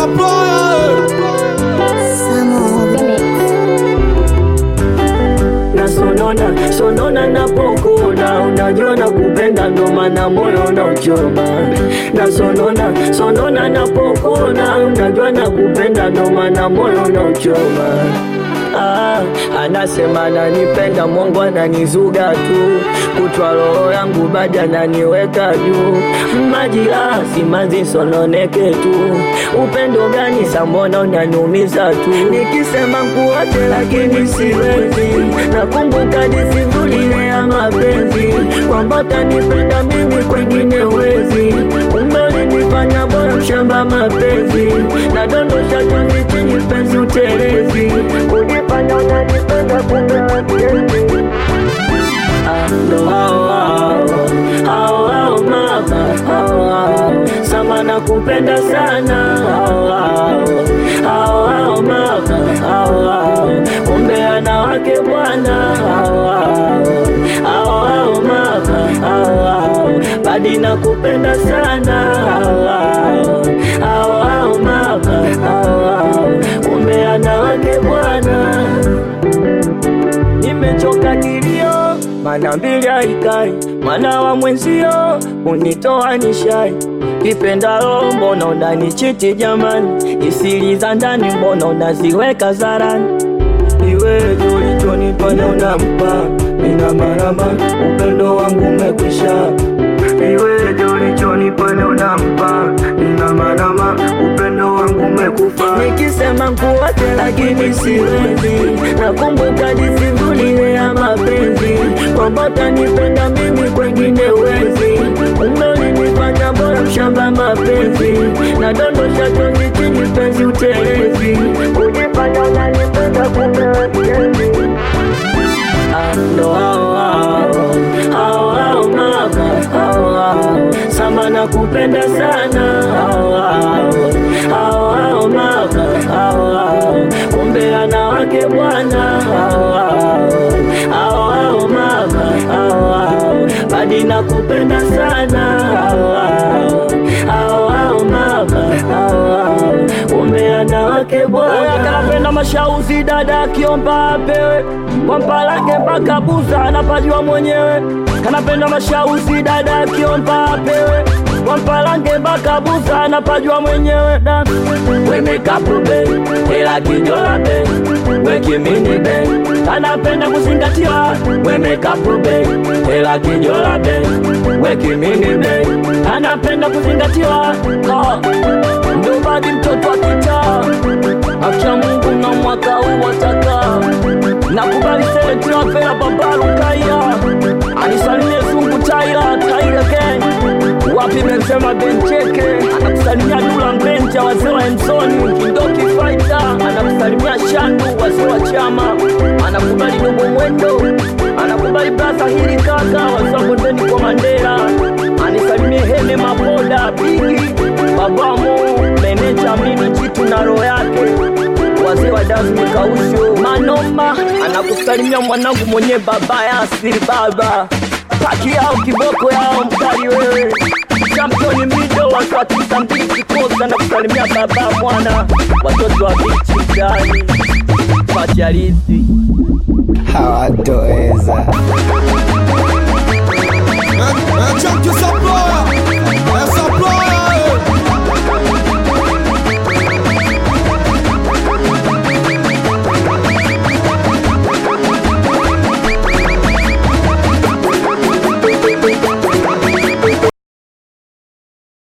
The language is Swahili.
supplier. na sonona sonona napokuna unajua na kupenda ndo maana moyo na uchoma na sonona sonona napokuna unajua na kupenda ndo maana moyo na uchoma Ah, anasema ananipenda Mungu ananizuga tu kutwa roho yangu bado ananiweka juu majira simanzi sononeke tu upendo gani sambona unaniumiza tu nikisema kuache lakini siwezi nakumbuka disivuli ile ya mapenzi kwamba utanipenda mimi kwengine wezi kumbe ulinifanya bora mshamba mapenzi nadondosha chozi chini penzi utelezi kunifanya unanipenda kumbe wapenzi ndo hao hao hao hao mama hao hao sama nakupenda sana hao hao hao hao mama hao hao kumbe anawake bwana hao hao hao hao mama hao hao badi nakupenda sana hao hao hao hao mama hao hao kumbe anawake bwana nimechoka kilio, mana mbili haikai, mwana wa mwenzio unitoa nishai kipendalo, mbona unanichiti jamani, isiri za ndani mbona unaziweka zarani iweje ulichonifanya unampa nina marama, upendo wangu umekwisha. Iweje ulichonifanya unampa nina marama, upendo wangu umekufa. Nikisema kuache lakini siwezi, nakumbuka disivuli ya mapenzi, kwamba utanipenda mimi kwengine wezi, kumbe ulinifanya bora mshamba mapenzi, nadondosha chozi chini penzi utelezi, kujifanya unanipenda kumbe wapenzi ndo hao hao hao hao mama hao hao sama nakupenda sana hao hao hao hao mama hao hao kumbe anawake bwana hao hao hao hao mama hao hao badi nakupenda sana hao hao hao hao mama hao hao kumbe anawake bwana kanapenda mashauzi dada akiomba apewe kwa mpalake mpaka buza anapajua mwenyewe kanapenda mashauzi dada akiomba apewe kwa mpalange mpaka buza anapajua mwenyewe da wemekapu be ela kijola be wekimini be anapenda kuzingatiwa wemekapu be ela kijola be wekimini be anapenda kuzingatiwa oh. Nobody mtoto wa kitaa acha Mungu na mwaka huu wataka nakubali seletiva fela babalu kaya anisalimie zungu taira taira gang wapi mensema bencheke anakusalimia dula mbenja wazee wa ensoni kindoki faita anakusalimia shandu wazee wa chama anakubali dogo mwendo anakubali brasa hili kaka wazee wa bondeni kwa mandela anisalimie hene maboda bigi babamo meneja mimi jitu na roho yake wazee wa damu kausho manoma anakusalimia mwanangu mwenye baba ya asili baba paki yao kiboko yao mkali wewe championi mido watu wa tisa mbili kikosi anakusalimia baba mwana watoto wa bichi ndani pacharizi hawatoweza